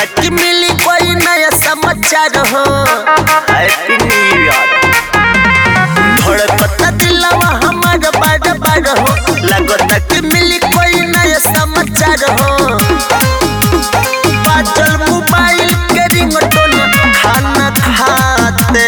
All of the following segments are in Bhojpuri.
लगता कि मिली कोई नया समाचार हो हैप्पी न्यू ईयर धड़कता दिलवा हमार बार बार हो लगता कि मिली कोई नया समाचार हो बाजल मोबाइल के रिंगटोन खाना खाते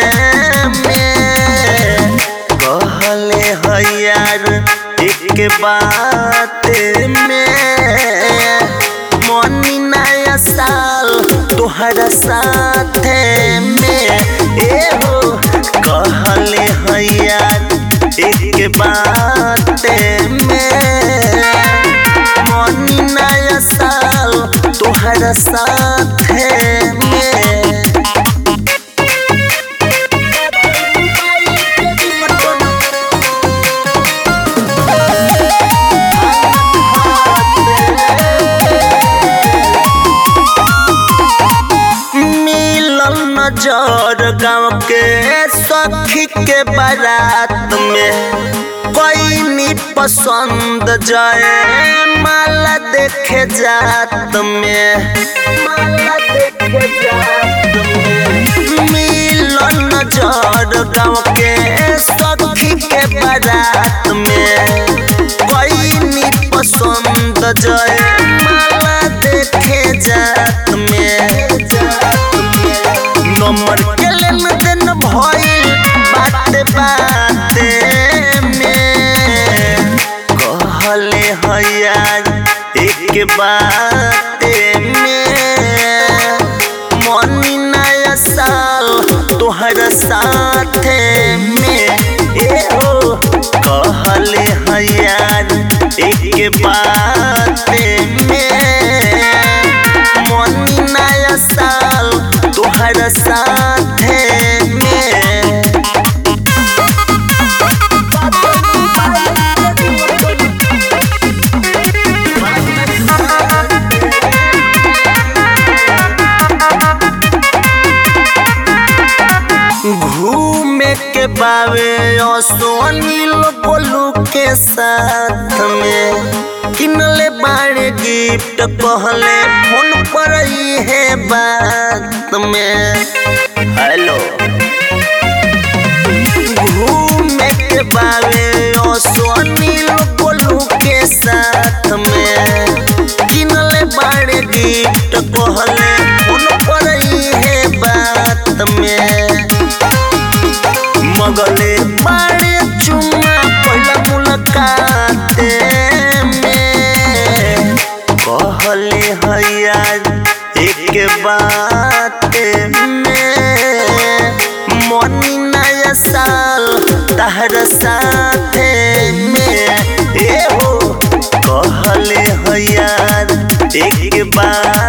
में कहले है यार एक बात में मनी नया साल तोहरा साथे में ए हो कहले है यार एक बात में मनी नया साल तोहरा साथे में मिलल नजर गाँव के सखी के बारात में कोई नी पसंद जाए माला देखे जात में माला देखे जात में मिलल नजर गाँव के सखी के बारात में कोई नी पसंद जाए माला देखे जात में नंबर के लेन देन भइल बाते बाते में कहले है यार एक बाते में मनी नया साल तोहरा साथे में ए हो कहले है यार एक बाते में मनी नया साल तोहरा साथे में घूमे के बावे सोनील बोलू के साथ में किनले बाड़े गिफ्ट कहले फोन पर ही है बात में हेलो घूमे के बावे सोनील बोलू के साथ में किनले बाड़े गिफ्ट कहले फोन पर ही है बात में मगले बाड़े चुम्मा पहला मुलाकात में कहले है यार एक बात में मनी नया साल तहरा साथे में ए हो कहले है यार एक बात